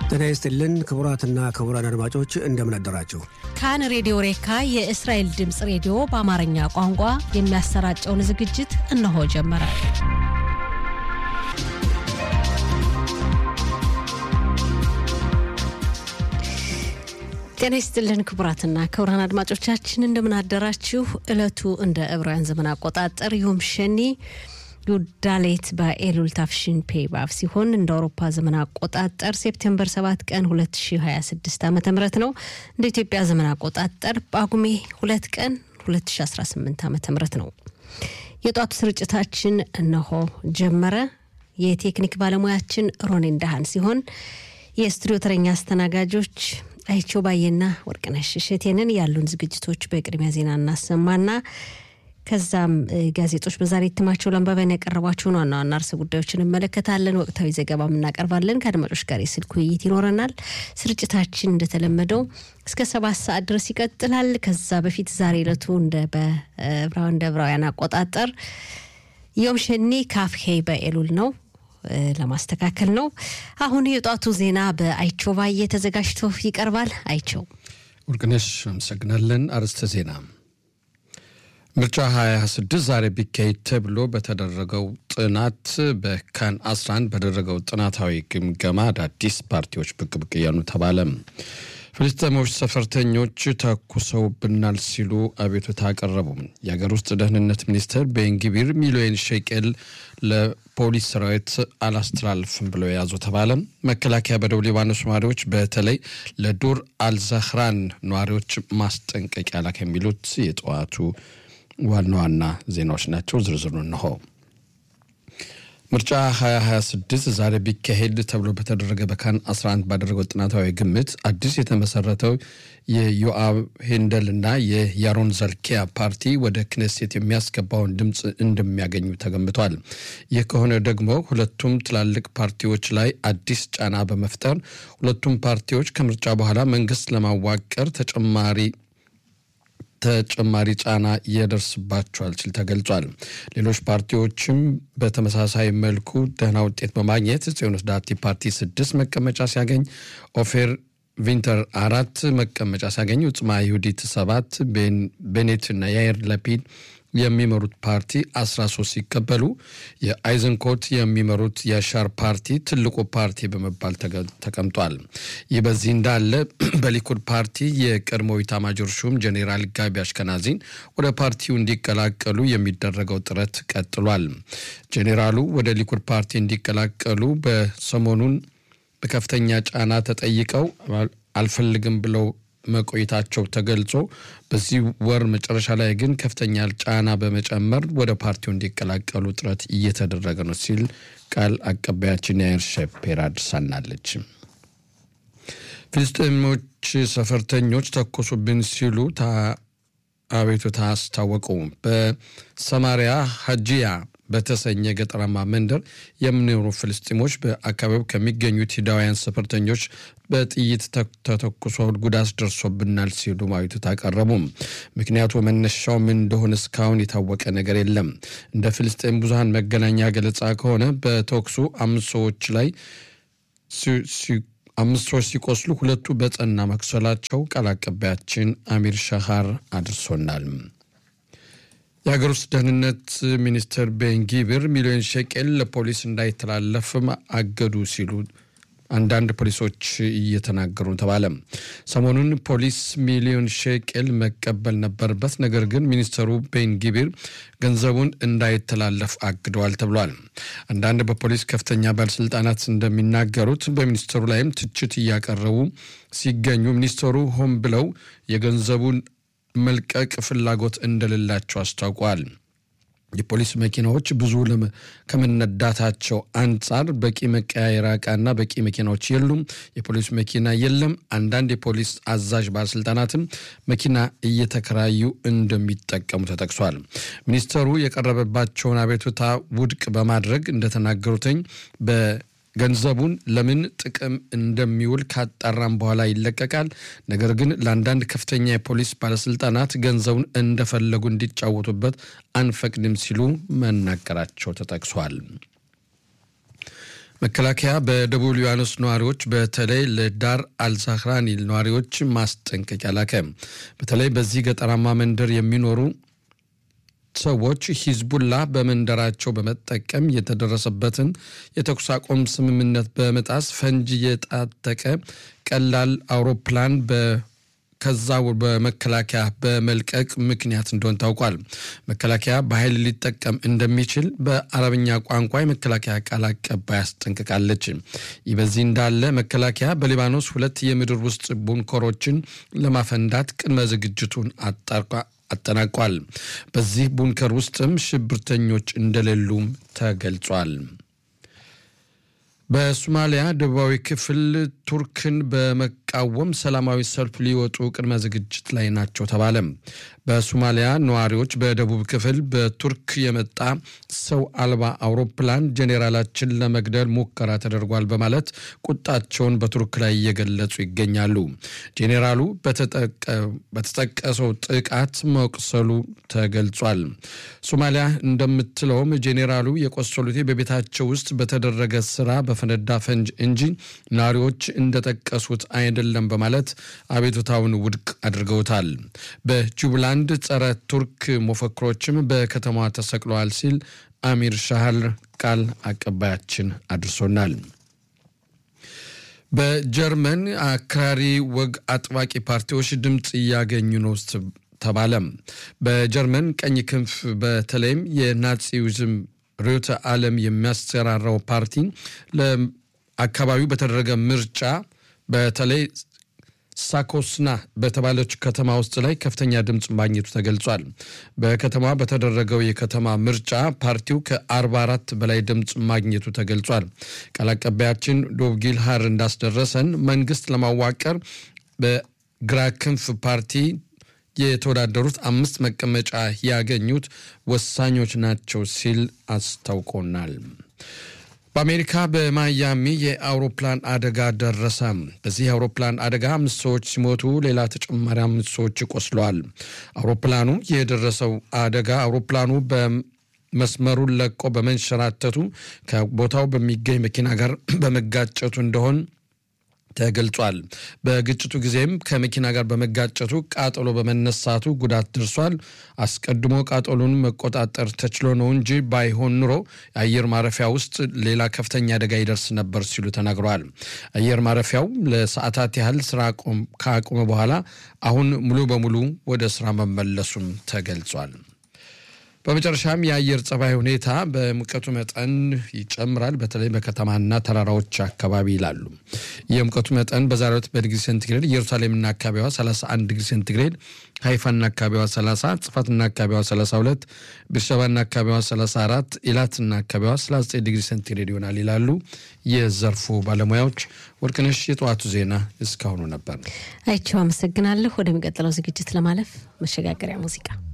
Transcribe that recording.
ጤና ይስጥልን ክቡራትና ክቡራን አድማጮች እንደምን አደራችሁ። ካን ሬዲዮ ሬካ የእስራኤል ድምፅ ሬዲዮ በአማርኛ ቋንቋ የሚያሰራጨውን ዝግጅት እነሆ ጀመረ። ጤና ይስጥልን ክቡራትና ክቡራን አድማጮቻችን እንደምን አደራችሁ። እለቱ እንደ ዕብራውያን ዘመን አቆጣጠር ዮም ሸኒ ዩዳሌት በኤሉል ታፍሽን ፔባብ ሲሆን እንደ አውሮፓ ዘመን አቆጣጠር ሴፕቴምበር 7 ቀን 2026 ዓ ም ነው። እንደ ኢትዮጵያ ዘመን አቆጣጠር ጳጉሜ ሁለት ቀን 2018 ዓ ም ነው። የጧቱ ስርጭታችን እነሆ ጀመረ። የቴክኒክ ባለሙያችን ሮኔን ዳሃን ሲሆን የስቱዲዮ ተረኛ አስተናጋጆች አይቸው ባየና ወርቅነሽ እሸቴንን ያሉን ዝግጅቶች በቅድሚያ ዜና እናሰማና ከዛም ጋዜጦች በዛሬ እትማቸው ለአንባቢያን ያቀረቧቸውን ዋና ዋና ርዕሰ ጉዳዮችን እንመለከታለን። ወቅታዊ ዘገባም እናቀርባለን። ከአድማጮች ጋር የስልክ ውይይት ይኖረናል። ስርጭታችን እንደተለመደው እስከ ሰባት ሰዓት ድረስ ይቀጥላል። ከዛ በፊት ዛሬ ዕለቱ እንደ ዕብራውያን አቆጣጠር ዮም ሸኒ ካፍሄ በኤሉል ነው ለማስተካከል ነው። አሁን የጧቱ ዜና በአይቸው ባየ ተዘጋጅቶ ይቀርባል። አይቸው ወርቅነሽ አመሰግናለን። አርዕስተ ዜና ምርጫ 26 ዛሬ ቢካሄድ ተብሎ በተደረገው ጥናት በካን 11 በደረገው ጥናታዊ ግምገማ አዳዲስ ፓርቲዎች ብቅ ብቅ እያሉ ተባለ። ፍልስጤሞች ሰፈርተኞች ተኩሰውብናል ሲሉ አቤቱታ አቀረቡ። የሀገር ውስጥ ደህንነት ሚኒስትር ቤንግቢር ሚሊዮን ሼቄል ለፖሊስ ሰራዊት አላስተላልፍም ብለው የያዙ ተባለ። መከላከያ በደቡብ ሊባኖስ ነዋሪዎች በተለይ ለዱር አልዛህራን ነዋሪዎች ማስጠንቀቂያ ላክ የሚሉት የጠዋቱ ዋና ዋና ዜናዎች ናቸው። ዝርዝሩ እንሆ። ምርጫ 2026 ዛሬ ቢካሄድ ተብሎ በተደረገ በካን 11 ባደረገው ጥናታዊ ግምት አዲስ የተመሰረተው የዮአብ ሄንደል እና የያሮን ዘልኪያ ፓርቲ ወደ ክኔሴት የሚያስገባውን ድምፅ እንደሚያገኙ ተገምቷል። ይህ ከሆነ ደግሞ ሁለቱም ትላልቅ ፓርቲዎች ላይ አዲስ ጫና በመፍጠር ሁለቱም ፓርቲዎች ከምርጫ በኋላ መንግስት ለማዋቀር ተጨማሪ ተጨማሪ ጫና ይደርስባቸዋል ሲል ተገልጿል። ሌሎች ፓርቲዎችም በተመሳሳይ መልኩ ደህና ውጤት በማግኘት ጽዮን ዳርቲ ፓርቲ ስድስት መቀመጫ ሲያገኝ ኦፌር ቪንተር አራት መቀመጫ ሲያገኝ ውጽማ ይሁዲት ሰባት ቤኔትና የአየር ለፒድ የሚመሩት ፓርቲ 13 ሲቀበሉ የአይዘንኮት የሚመሩት የሻር ፓርቲ ትልቁ ፓርቲ በመባል ተቀምጧል። ይህ በዚህ እንዳለ በሊኩድ ፓርቲ የቀድሞው ኢታማጆር ሹም ጄኔራል ጋቢ አሽከናዚን ወደ ፓርቲው እንዲቀላቀሉ የሚደረገው ጥረት ቀጥሏል። ጄኔራሉ ወደ ሊኩድ ፓርቲ እንዲቀላቀሉ በሰሞኑን በከፍተኛ ጫና ተጠይቀው አልፈልግም ብለው መቆየታቸው ተገልጾ በዚህ ወር መጨረሻ ላይ ግን ከፍተኛ ጫና በመጨመር ወደ ፓርቲው እንዲቀላቀሉ ጥረት እየተደረገ ነው ሲል ቃል አቀባያችን ያየር ሸፔር አድርሳናለች። ፍልስጤሞች ሰፈርተኞች ተኮሱብን ሲሉ አቤቱታ አስታወቁ። በሰማሪያ ሀጂያ በተሰኘ ገጠራማ መንደር የሚኖሩ ፍልስጤሞች በአካባቢው ከሚገኙት ሂዳውያን ሰፈርተኞች በጥይት ተተኩሶ ጉዳት ደርሶብናል ሲሉ አቤቱታ አቀረቡ። ምክንያቱ መነሻው ምን እንደሆነ እስካሁን የታወቀ ነገር የለም። እንደ ፍልስጤም ብዙሃን መገናኛ ገለጻ ከሆነ በተኩሱ አምስት ሰዎች ላይ አምስት ሰዎች ሲቆስሉ ሁለቱ በጸና መቁሰላቸው ቃል አቀባያችን አሚር ሻሃር አድርሶናል። የሀገር ውስጥ ደህንነት ሚኒስትር ቤንጊብር ሚሊዮን ሸቄል ለፖሊስ እንዳይተላለፍ አገዱ ሲሉ አንዳንድ ፖሊሶች እየተናገሩ ተባለ። ሰሞኑን ፖሊስ ሚሊዮን ሼቄል መቀበል ነበረበት፣ ነገር ግን ሚኒስትሩ ቤንጊቢር ገንዘቡን እንዳይተላለፍ አግደዋል ተብሏል። አንዳንድ በፖሊስ ከፍተኛ ባለስልጣናት እንደሚናገሩት በሚኒስትሩ ላይም ትችት እያቀረቡ ሲገኙ ሚኒስትሩ ሆን ብለው የገንዘቡን መልቀቅ ፍላጎት እንደሌላቸው አስታውቋል። የፖሊስ መኪናዎች ብዙ ከመነዳታቸው አንጻር በቂ መቀያየሪያ ዕቃና በቂ መኪናዎች የሉም። የፖሊስ መኪና የለም። አንዳንድ የፖሊስ አዛዥ ባለስልጣናትም መኪና እየተከራዩ እንደሚጠቀሙ ተጠቅሷል። ሚኒስተሩ የቀረበባቸውን አቤቱታ ውድቅ በማድረግ እንደተናገሩትኝ በ ገንዘቡን ለምን ጥቅም እንደሚውል ካጣራም በኋላ ይለቀቃል። ነገር ግን ለአንዳንድ ከፍተኛ የፖሊስ ባለስልጣናት ገንዘቡን እንደፈለጉ እንዲጫወቱበት አንፈቅድም ሲሉ መናገራቸው ተጠቅሷል። መከላከያ በደቡብ ሊባኖስ ነዋሪዎች በተለይ ለዳር አልዛህራኒ ነዋሪዎች ማስጠንቀቂያ ላከ። በተለይ በዚህ ገጠራማ መንደር የሚኖሩ ሰዎች ሂዝቡላ በመንደራቸው በመጠቀም የተደረሰበትን የተኩስ አቁም ስምምነት በመጣስ ፈንጂ የታጠቀ ቀላል አውሮፕላን ከዛ በመከላከያ በመልቀቅ ምክንያት እንደሆን ታውቋል። መከላከያ በኃይል ሊጠቀም እንደሚችል በአረብኛ ቋንቋ የመከላከያ ቃል አቀባይ አስጠንቅቃለች። ይህ በዚህ እንዳለ መከላከያ በሊባኖስ ሁለት የምድር ውስጥ ቡንከሮችን ለማፈንዳት ቅድመ ዝግጅቱን አጠናቋል። በዚህ ቡንከር ውስጥም ሽብርተኞች እንደሌሉም ተገልጿል። በሶማሊያ ደቡባዊ ክፍል ቱርክን በመቃወም ሰላማዊ ሰልፍ ሊወጡ ቅድመ ዝግጅት ላይ ናቸው ተባለ። በሶማሊያ ነዋሪዎች በደቡብ ክፍል በቱርክ የመጣ ሰው አልባ አውሮፕላን ጄኔራላችን ለመግደል ሙከራ ተደርጓል በማለት ቁጣቸውን በቱርክ ላይ እየገለጹ ይገኛሉ። ጄኔራሉ በተጠቀሰው ጥቃት መቁሰሉ ተገልጿል። ሶማሊያ እንደምትለውም ጄኔራሉ የቆሰሉት በቤታቸው ውስጥ በተደረገ ስራ በፈነዳ ፈንጅ እንጂ ነዋሪዎች እንደጠቀሱት አይደለም በማለት አቤቱታውን ውድቅ አድርገውታል። በጁብላንድ ጸረ ቱርክ መፈክሮችም በከተማዋ ተሰቅለዋል ሲል አሚር ሻህል ቃል አቀባያችን አድርሶናል። በጀርመን አክራሪ ወግ አጥባቂ ፓርቲዎች ድምፅ እያገኙ ነው ተባለ። በጀርመን ቀኝ ክንፍ በተለይም የናዚዝም ርዕዮተ ዓለም የሚያሰራራው ፓርቲ ለአካባቢው በተደረገ ምርጫ በተለይ ሳኮስና በተባለች ከተማ ውስጥ ላይ ከፍተኛ ድምፅ ማግኘቱ ተገልጿል። በከተማ በተደረገው የከተማ ምርጫ ፓርቲው ከ44 በላይ ድምፅ ማግኘቱ ተገልጿል። ቃል አቀባያችን ዶቭጊል ሃር እንዳስደረሰን መንግስት ለማዋቀር በግራ ክንፍ ፓርቲ የተወዳደሩት አምስት መቀመጫ ያገኙት ወሳኞች ናቸው ሲል አስታውቆናል። በአሜሪካ በማያሚ የአውሮፕላን አደጋ ደረሰ። በዚህ የአውሮፕላን አደጋ አምስት ሰዎች ሲሞቱ ሌላ ተጨማሪ አምስት ሰዎች ቆስለዋል። አውሮፕላኑ የደረሰው አደጋ አውሮፕላኑ በመስመሩን ለቆ በመንሸራተቱ ከቦታው በሚገኝ መኪና ጋር በመጋጨቱ እንደሆን ተገልጿል። በግጭቱ ጊዜም ከመኪና ጋር በመጋጨቱ ቃጠሎ በመነሳቱ ጉዳት ደርሷል። አስቀድሞ ቃጠሎን መቆጣጠር ተችሎ ነው እንጂ ባይሆን ኑሮ የአየር ማረፊያ ውስጥ ሌላ ከፍተኛ አደጋ ይደርስ ነበር ሲሉ ተናግረዋል። አየር ማረፊያው ለሰዓታት ያህል ስራ ካቆመ በኋላ አሁን ሙሉ በሙሉ ወደ ስራ መመለሱም ተገልጿል። በመጨረሻም የአየር ጸባይ ሁኔታ በሙቀቱ መጠን ይጨምራል፣ በተለይ በከተማና ተራራዎች አካባቢ ይላሉ። የሙቀቱ መጠን በዛሬው ዕለት በዲግሪ ሴንቲግሬድ ኢየሩሳሌምና አካባቢዋ 31 ዲግሪ ሴንቲግሬድ፣ ሃይፋና አካባቢዋ 30፣ ጽፋትና አካባቢዋ 32፣ ቤርሸባና አካባቢዋ 34፣ ኢላትና አካባቢዋ 39 ዲግሪ ሴንቲግሬድ ይሆናል ይላሉ የዘርፉ ባለሙያዎች። ወርቅነሽ፣ የጠዋቱ ዜና እስካሁኑ ነበር። አይቸው አመሰግናለሁ። ወደሚቀጥለው ዝግጅት ለማለፍ መሸጋገሪያ ሙዚቃ